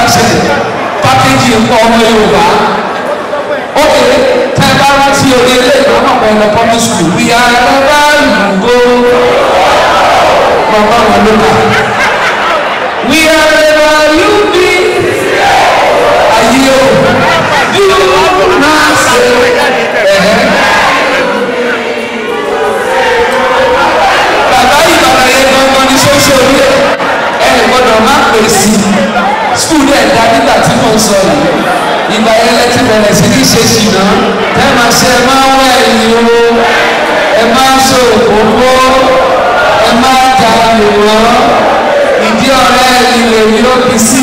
ṣẹlẹ̀ pákéjì ń pọ̀ ọmọ yorùbá ok tẹ́ bá rántí orí ilé ìgbàmọ̀ pẹ̀ lọ public school we are never go bàbá wọn ló kà we are never you be ayé o you na say ẹ̀hẹ́. bàbá ìbàdàn yẹn gangan ní sọ́sọ́ orí ẹ̀ ẹ̀ gbọ́dọ̀ má pè sí skul ẹ̀ dá nígbà tí mo ń sọ yìí ìgbà yẹn lẹ ti bẹ̀rẹ̀ sí ní ṣe ṣìnà ẹ máa ṣe ẹ máa wọ ẹ̀yìn o ẹ máa ṣe òkòkò ẹ máa jà lùwọ́ ìdí ọ̀rẹ́ ilé mi ló fi sí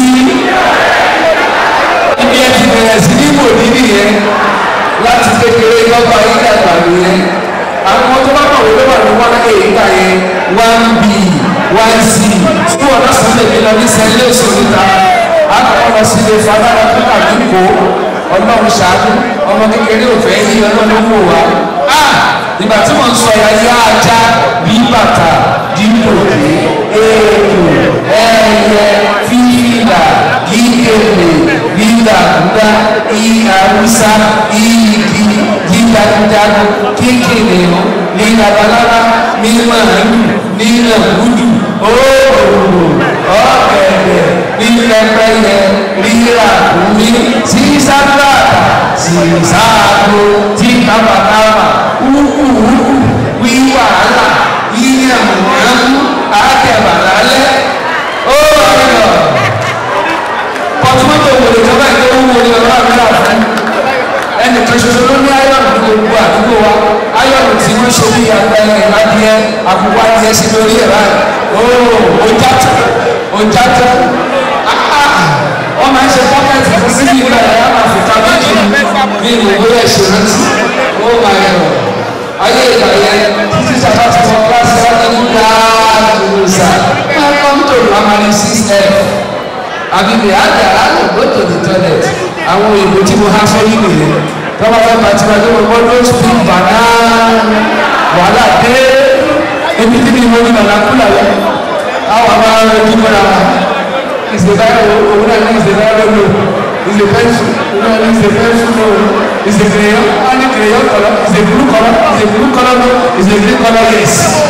ibi ẹ ti bẹ̀rẹ̀ sí ní wò ní nìyẹn láti kékeré lọ́gbà yín dàgbà nìyẹn àwọn tó bá kọ̀ wọlé wà ní wọn ẹ̀ ìgbà yẹn one b one c fún ọ̀nà sọ́lẹ̀ mi lọ ní sẹ́lẹ̀ òṣèlúta akọ̀kọ̀ lọ sí ilé fada lọ́dún tàbí kó ọlọ́run ṣáájú ọmọ kékeré ò fẹ́ yí ọlọ́run wò wá. nígbà tí wọ́n ń sọ ya yá ajá bí bàtà dípò èèkù ẹyẹ fíìlà ìkèlè gbígbàgbà ìhàwùsá ìyìgì dídágúdágú kékeré o ní labalábá ní màálù ní nàgúdù ooo ọ̀gẹ̀dẹ̀ ní pẹ́pẹ́yẹ rírà omi síságbàtà sísáàgó tí kábàkábà wúkúwúkú wíwàhálà yíyàmùyàmù àkẹ́bàlálẹ́ ó ọ̀rọ̀ pọtumọ́tò wòlé tó bá ìgbé wúwo ní ọ̀rọ̀ àmìlà fún ẹnì kan ṣoṣo ló ní ayọ̀nù ní gbogbo àdúgbò wa ayọ̀nù tí wọ́n ṣe bí àgbẹ̀rẹ̀ ìlàdíẹ àkùkọ adìẹ sí lórí ẹ̀ báyìí ó ojàtọ̀ ojàtọ̀ wọ́n máa ń ṣe pọ́kẹ́tì fún síbi ìgbà ẹ̀ á máa fi ká méjì ní ìwé ẹ̀ṣẹ̀ rántí ó máa yẹ ọ̀ ayé ìgbà yẹn títí sábà ti wọ kíláàsì wọn ní gbàgbọ́sà welcome to primary six f àbí the other other go to the toilet àwọn òyìnbó tí mo há fẹ́ yìí nìyẹn tọ́wọ́ fẹ́ bàtí wà ní wọn ló speak banana wàhálà dé ebi tí mi mo ní bàlá kúlà lọ àwọn àbá rẹ kí mo ra wa ìsèbáyà òun náà ní ìsèbáyà lólo ìsèpẹ́sù òun náà ní ìsèpẹ́sù lólo ìsèkèréyọ wọn ní kèréyọ kọlọ ìsèkúrú kọlọ ìsèkúrú kọlọ ló ìsèkúrú kọlọ yẹs.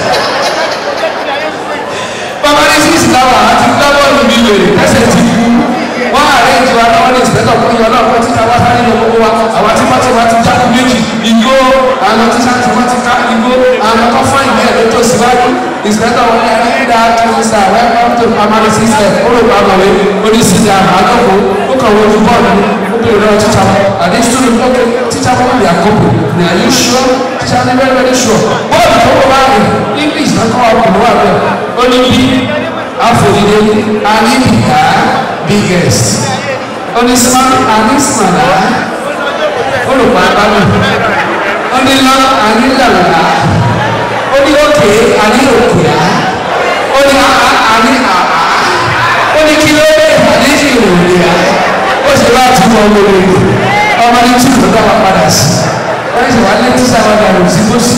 bàbá ní sísì láwà àti gbábọ́ọ̀lù mi wèrè ẹsẹ̀ ti kú wọ́n àrẹ ìjọba náà ní ìsìlẹ́tọ̀ fún ìyọ̀ náà fún títa wá sáré lọ gbogbo wa àwọn tí wọ́n ti wá ti jáde méjì igbó àwọn tí sáà tí wọ́n ti ká igbó àwọn tó fún ìgbẹ́ ẹ̀rọ tó síwájú ìsìlẹ́tọ̀ wọn ní ẹni dá tó ń sà welcome to primary system ó lè bá àmọ̀wé ó ní sísè àmàlọ́kọ̀ ó kàn wọ́n ju bọ́ọ̀lù ó bèrè lọ́wọ́ títa wọn àdé student ok títa wọn bí àkókò ní are you sure títa ní very very sure bọ́ọ̀lù tó wọ́n bá rìn english náà kọ́ ọkùnrin wà bẹ́ẹ̀ ó ní bí àfòdìdé àníbìyà biggest onísìmá ànísìmàlà olùkọ́ abámi onílọ ànílàlà oní òkè àní òkèá oní àhà àní àhà oní kílódé àní ìròlẹ́à ó sì wá túbọ̀ ọmọ olóògbé ọmọ ní tí kò dáwà padà sí wọ́n sì wá ní tíṣà wọn dàrú sí tó sí